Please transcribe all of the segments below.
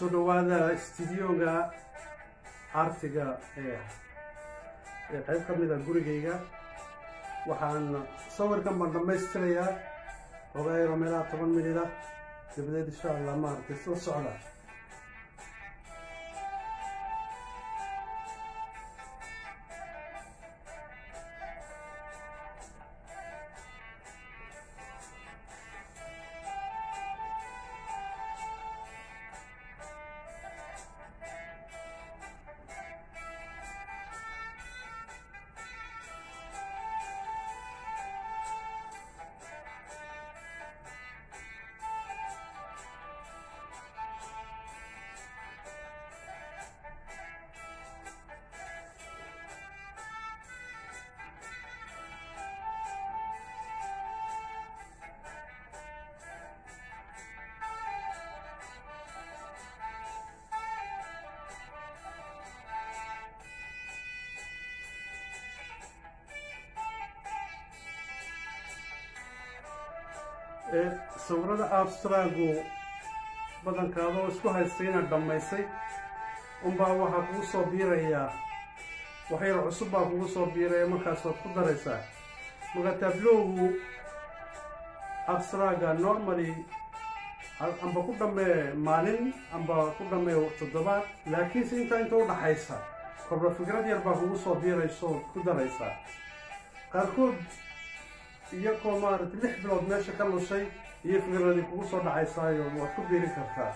soo dhawaada studioga artiga ee ee qayb ka mid a gurigayga waxaan sawirkan baan dhammaystirayaa ogaayaro meelaha toban minida dabadeed insha allah maaragtay soo socda sawirada abstragu badanka adoo isku haystay inaad dhammaysay unbaa waxaa kugu soo biirayaa waxyar cusub baa kugu soo biiraya markaas waad ku daraysaa marka tablowgu abstraga normally amba ku dhammee maalin amba ku dhammee toddobaad laakiinse intaa inta u dhaxaysa korba fikrad yar baa kugu soo biirayso ood ku daraysaa qaarkood iyakoo maaragtay lix bilood meesha ka lushay iyo fikradii kugu soo dhacaysaayo waad ku biiri kartaa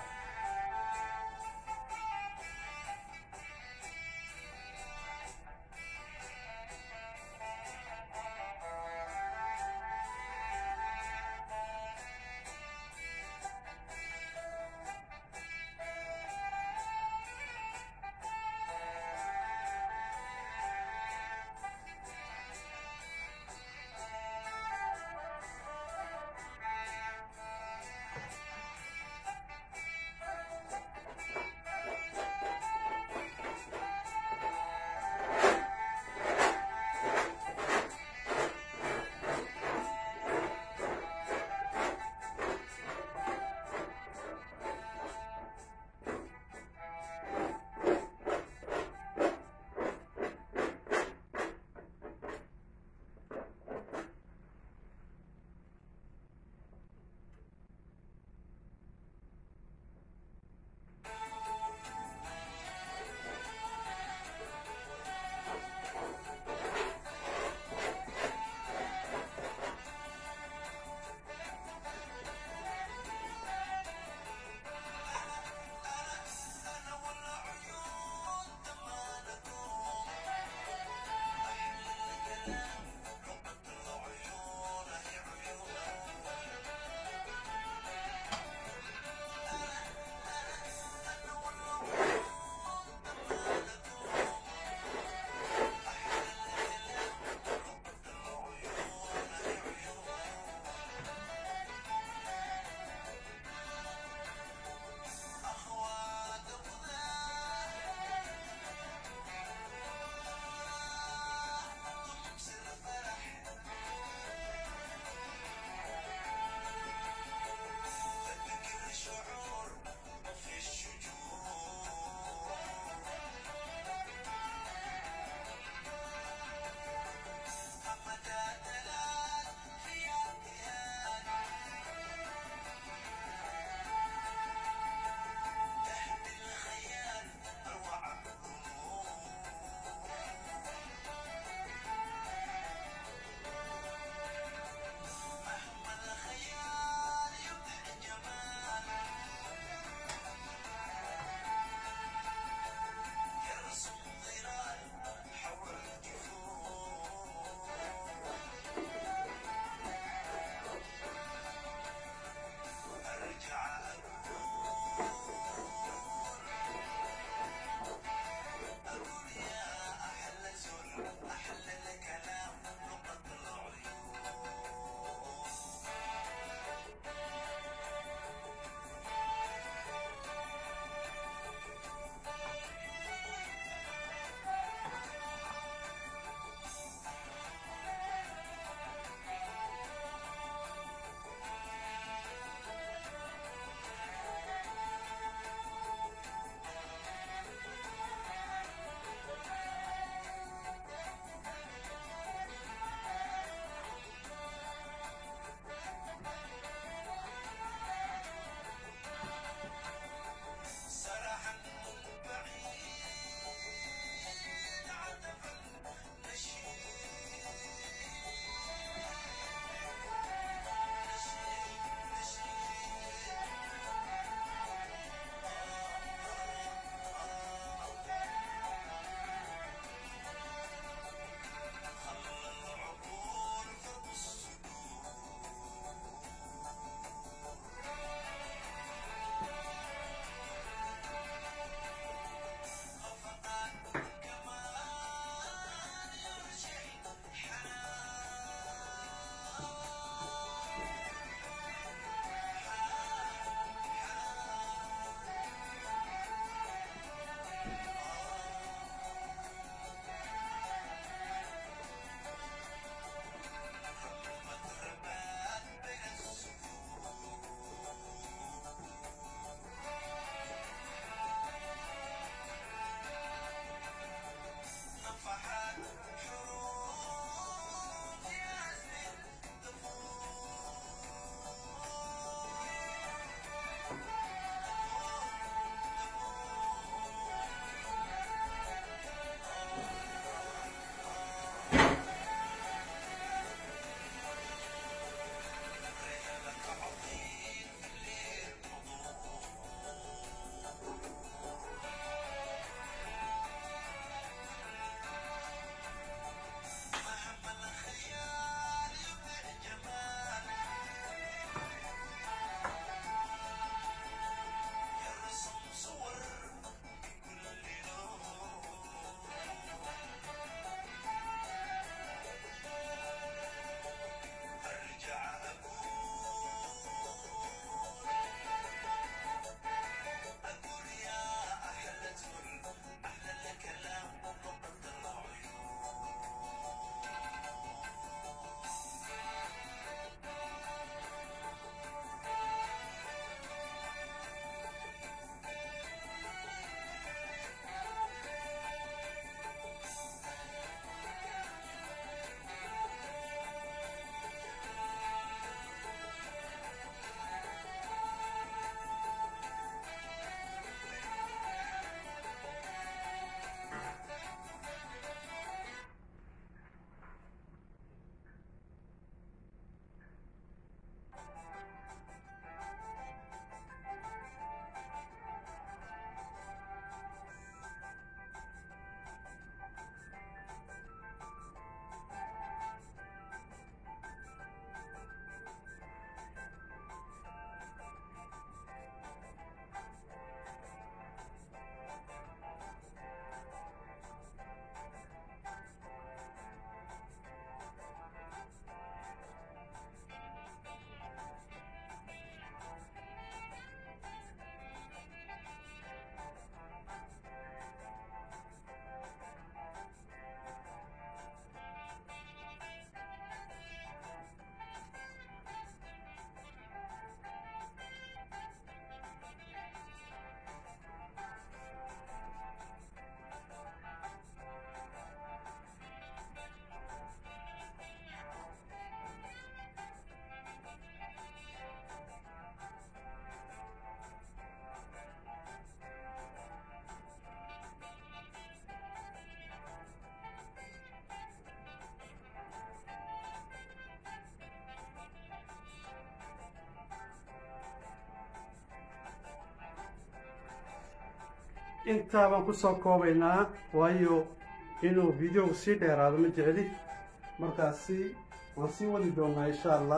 intaa baan kusoo koobaynaa waayo inuu videoga sii dheeraado ma jecli markaasi waan sii wadi doonaa insha allah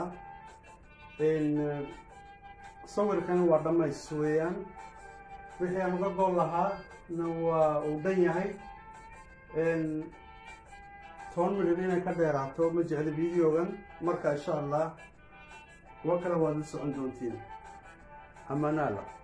sawirkan waa dhammays weeyaan wixii aan uga gool lahaa na waa uu dhan yahay toban milyan inay ka dheeraato ma jecli videogan marka insha allah kuwo kale waad la socon doontiin amanaala